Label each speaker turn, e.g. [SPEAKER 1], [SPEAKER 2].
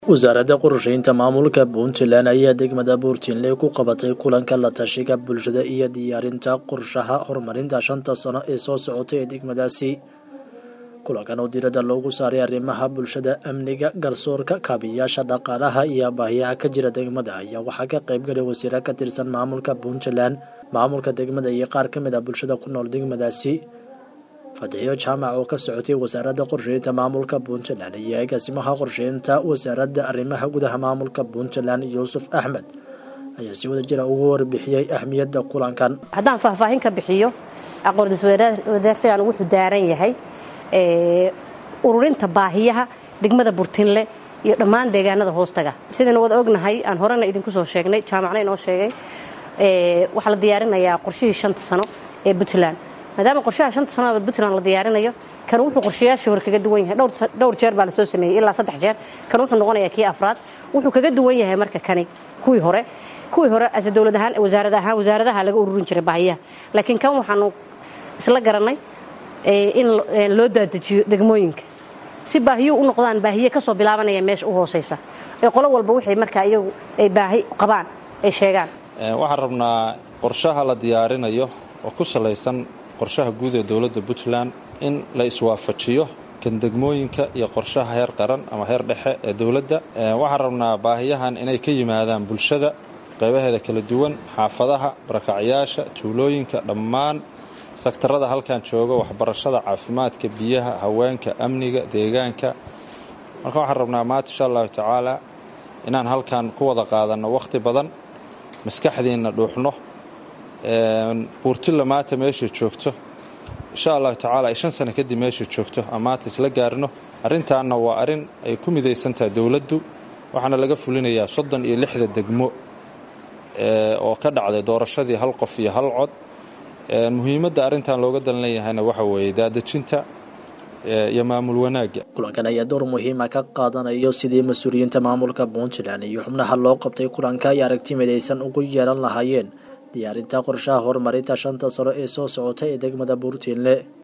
[SPEAKER 1] wasaaradda qorsheynta maamulka puntland ayaa degmada puntland ku qabatay kulanka la tashiga bulshada iyo diyaarinta qorshaha horumarinta shanta sano ee soo socota ee degmadaasi kulankan oo diiradda loogu saaray arrimaha bulshada amniga garsoorka kaabiyaasha dhaqaalaha iyo baahiyaha ka jira degmada ayaa waxaa ka qaybgalay wasiiro ka tirsan maamulka puntland maamulka degmada iyo qaar ka mid ah bulshada ku nool degmadaasi fadxiyo jaamac oo ka socotay wasaaradda qorsheynta maamulka puntland iyo agaasimaha qorsheynta wasaaradda arrimaha gudaha maamulka puntland yuusuf axmed ayaa si wada jira ugu warbixiyey ahmiyadda kulankan
[SPEAKER 2] haddaan faahfaahin ka bixiyo aqoondis wadaarsigan wuxuu daaran yahay ururinta baahiyaha degmada burtinle iyo dhammaan deegaanada hoostaga sidaynu wada ognahay aan horena idinku soo sheegnay jaamacna inoo sheegay waxaa la diyaarinayaa qorshihii shanta sano ee puntland maadaama qorshaha shanta sano puntland la diyaarinayo kan wuxuu qorshayaashii hore kaga duwan yahay dhowr jeer baa lasoo sameeyey ilaa saddex jeer kan wuxuu noqonayaa kii afraad wuxuu kaga duwan yahay marka kani kuwii hore kuwii hore ase dowlad ahaan wasaarad ahaan wasaaradaha laga ururin jiray baahiyaha laakiin kan waxaanu isla garanay in loo daadajiyo degmooyinka si baahiyo u noqdaan baahiye kasoo bilaabanaya meesha u hooseysa ee qolo walba waxay markaa iyagu ay baahi qabaan ay sheegaan
[SPEAKER 3] waxaan rabnaa qorshaha la diyaarinayo oo ku salaysan qorshaha guud ee dowladda puntland in la iswaafajiyo kan degmooyinka iyo qorshaha heer qaran ama heer dhexe ee dowladda waxaan rabnaa baahiyahan inay ka yimaadaan bulshada qaybaheeda kala duwan xaafadaha barakacyaasha tuulooyinka dhammaan sektarada halkan jooga waxbarashada caafimaadka biyaha haweenka amniga deegaanka marka waxaan rabnaa maanta insha allahu tacaala inaan halkan ku wada qaadanno wakhti badan maskaxdiinna dhuuxno buurtilla maanta meesha joogto insha allahu tacaala ay shan sano kadib meesha joogto aan maanta isla gaarino arrintaanna waa arrin ay ku midaysan tahay dowladdu waxaana laga fulinayaa soddon iyo lixda degmo oo ka dhacday doorashadii hal qof iyo hal cod muhiimadda arrintan looga dalan leeyahayna waxa weeye daadejinta iyo maamul wanaagga
[SPEAKER 1] kulankan ayaa door muhiima ka qaadanayo sidii mas-uuliyiinta maamulka puntland iyo xubnaha loo qabtay kulanka ay aragti midaysan ugu yeelan lahaayeen diyaarinta qorshaha horumarinta shanta sano ee soo socota ee degmada puntland